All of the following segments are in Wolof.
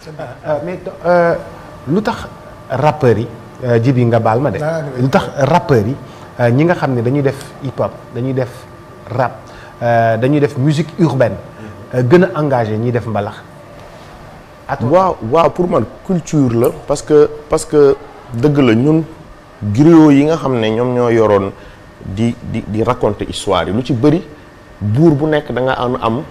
mais lu tax rappeurs yi ji bi nga baal ma de lu tax rappeurs yi ñi nga xam ne dañuy def hip hop dañuy def rap dañuy def musique urbaine gën a engagé ñiy def mbalax waaw waaw pour man culture la parce que parce que dëgg la ñun griot yi nga xam ne ñoom ñoo yoroon di di di raconter histoire yi lu ci bëri buur bu nekk da nga am am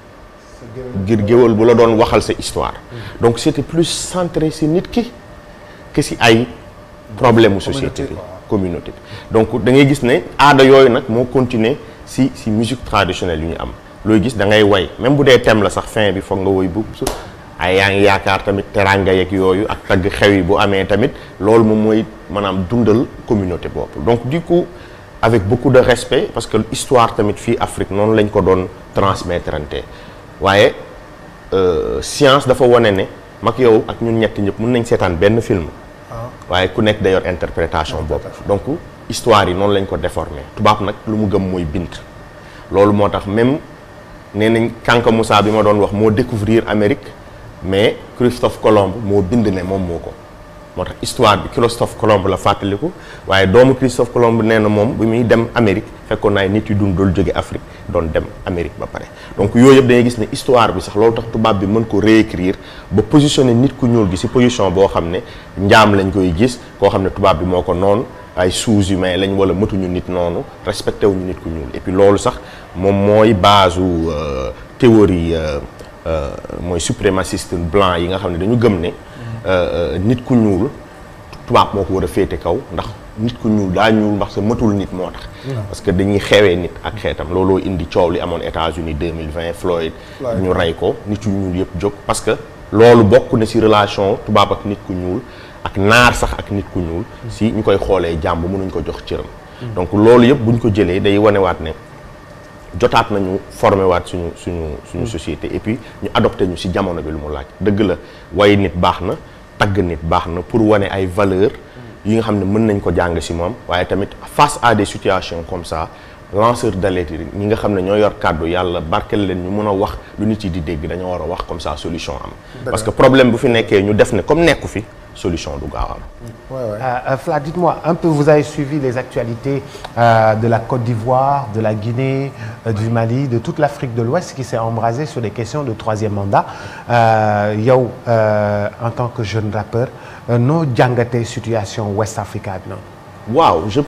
ngir géwal bu la doon waxal sa histoire donc c'était plus centré si nit ki que si ay problème mu société bi communauté bi donc da ngay gis ne aada yooyu nag moo continuer si si musique traditionnelle yu ñu am looy gis da ngay way même bu dee thème la sax fin bi foog nga woy bu ay yaa ngi yaakaar tamit teranga yeeg yooyu ak tagg xew yi bu amee tamit loolu moom mooy maanaam dundal communauté boobu donc du coup avec beaucoup de respect parce que histoire tamit fii Afrique noonu lañ ko doon transmettre ante waaye science dafa wane ne mag yow ak ñun ñetti ñëpp mën nañ seetaan benn film waaye ku nekk day yor interprétation bopp donc histoire yi noonu lañ ko déformé tubaab nag lu mu gëm mooy bind loolu moo tax même nee nañ Kanka Moussa bi ma doon wax moo découvrir Amérique mais Christophe Colomb moo bind ne moom moo ko moo tax histoire bi Christophe Colomb la fàttaliku waaye doomu Christophe Colomb nee na moom bi muy dem Amérique fekkoon naa nit yu dund doon jóge Afrique doon dem Amérique ba pare donc yooyu yëpp dangay gis ne histoire bi sax loolu tax tubaab bi mën ko réécrire ba positionner nit ku ñuul gi ci position boo xam ne njaam lañ koy gis koo xam ne tubaab bi moo ko noonu ay sous-humains lañ wala mëtuñu nit noonu respecté wuñu nit ku ñuul et puis loolu sax moom mooy base u théorie mooy suprémaciste blanc yi nga xam ne dañu gëm ne nit ku ñuul tubaab moo ko war a féete kaw ndax nit ku ñuul daa ñuul ndax sa mëtul nit moo tax parce que dañuy xewee nit ak xeetam looloo indi coow li amoon États-Unis 2020 Floyd ñu rey ko nit yu ñuul yëpp jóg parce que loolu bokk na ci relation tubaab ak nit ku ñuul ak naar sax ak nit ku ñuul si ñu koy xoolee jàmb mënuñ ko jox cëram donc loolu yëpp buñ ko jëlee day wanewaat ne jotaat nañu formé waat suñu suñu suñu société et puis ñu adopté ñu ci jamono bi lu mu laaj dëgg la way nit baax na tagg nit baax na pour wane ay valeurs yi nga xam ne mën nañ ko jàng ci moom waaye tamit face à des situations comme ça lanceur d'alerte ñi nga xam ne ñoo yor kàddu yàlla barkel leen ñu mën a wax lu nit yi di dégg dañoo war a wax comme ça solution am parce que problème bu fi nekkee ñu def ne comme nekku fi solution du gaaw am Ouais, ouais. Euh, Fla, dites-moi un peu, vous avez suivi les actualités euh, de la Côte d'Ivoire, de la Guinée, euh, du Mali, de toute l'Afrique de l'Ouest qui s'est embrasée sur des questions de troisième mandat. yow en tant que jeune rappeur noo jàngatee situation West Africa bi noonu. waaw je